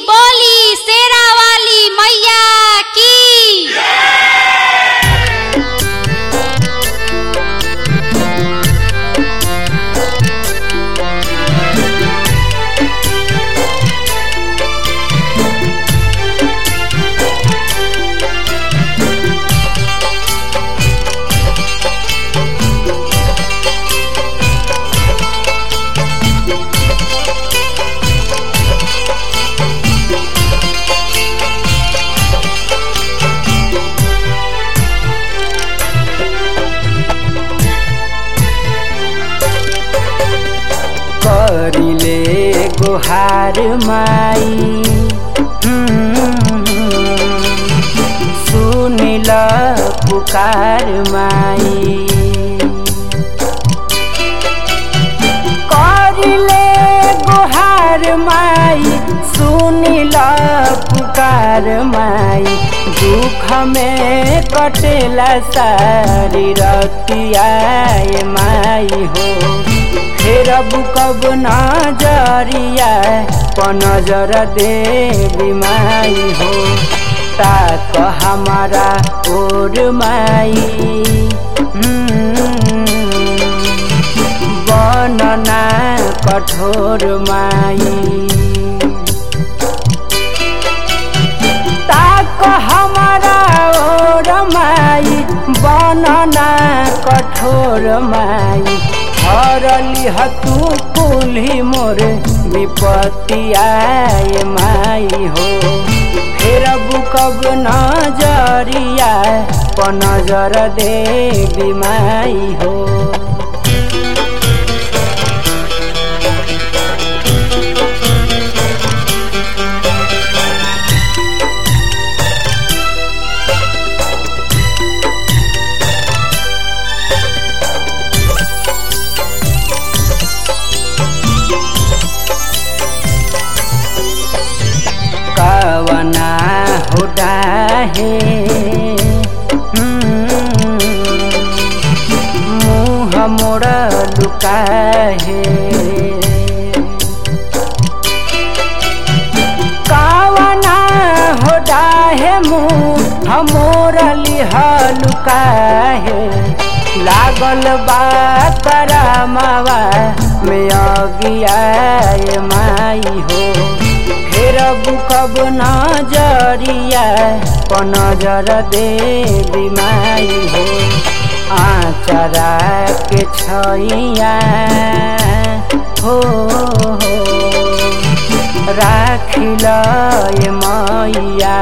बोली शेरा वाली मैया की करिले गुहार माई सुनिल पुकार माई करिले गुहार माई सुनिल पुकार माई दुख में कटेला सारी रतिया माई हो फेर कब नजरिया पनजर देवी माई हो ताक हमारा ओर माई बनना कठोर माई ताक हमारा ओर माई बनना कठोर माई हरली हतु कुल्ही मोर विपत्ति आए माई हो फेर बुकब नजरिया पनजर देवी माई हो कवना हो डाहे मुँह मोड़ लुकाहे कवना हो डाहे मुँह मोर लिह लुकाहे लागल बा करमावा में अगियाए माई हो फेर बुकब नजरिया पनजर देवी माई हो आचरा के छैया हो राखिल मैया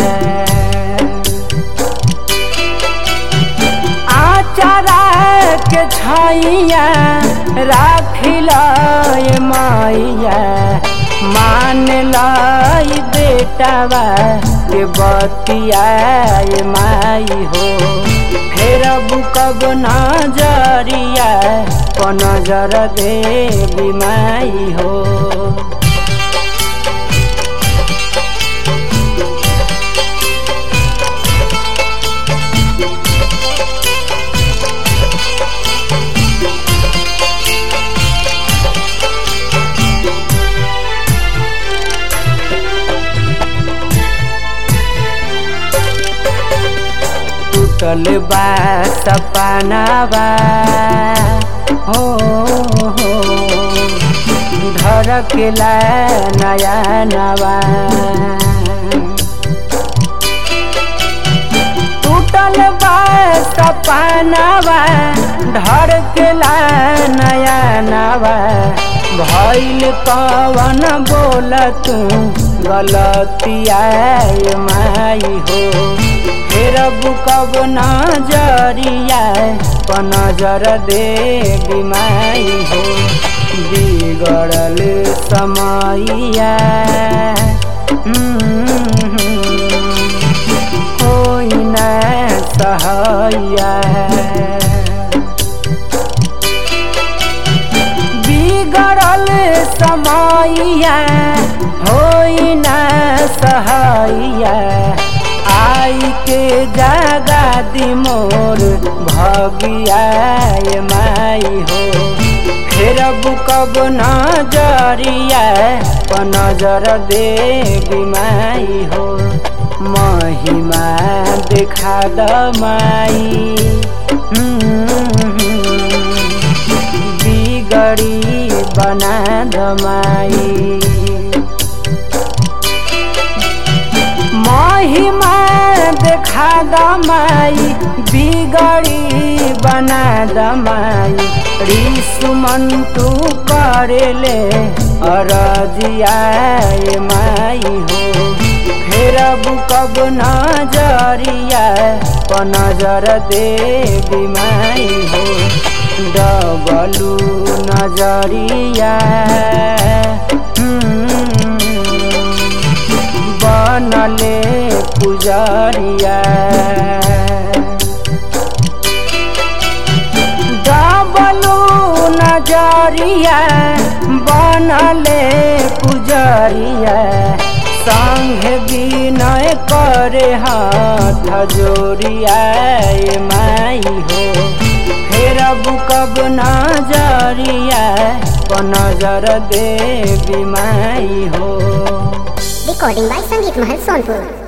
आचरा के छैया राखिल मैया मान लाई बेटावा के बतियाए माई हो फेर बुकब नजरिया पनजर देवी माई हो टूटल बा सपनावा हो हो धड़केला नया नवा टूटल बा सपनावा धड़केला नया नवा भैल कवन बोल तू गलतिया माई हो फेर बुकब नजरिया पनजर देवी माई हो बिगड़ल समैया होइन सहैया बिगड़ल समैया होइन सहैया आई के जागा दी मोर भगिया माई हो फेर कब नजरिया प नजर देवी माई हो महिमा देखा द माई बिगड़ी बना द माई महिमा देखा दमाई बिगड़ी बना दमाई रिसुमन तू करेले अरजियाए माई हो फेर कब नजरिया प नजर देवी माई हो डबलू नजरिया बनले पुजरिया डबलू नजरिया बनले पुजरिया संग विनय करे हाथ जोरिया माई हो फेर कब नजरिया प नजर देवी माई हो Recording by Sangeet Mahal Sonpur.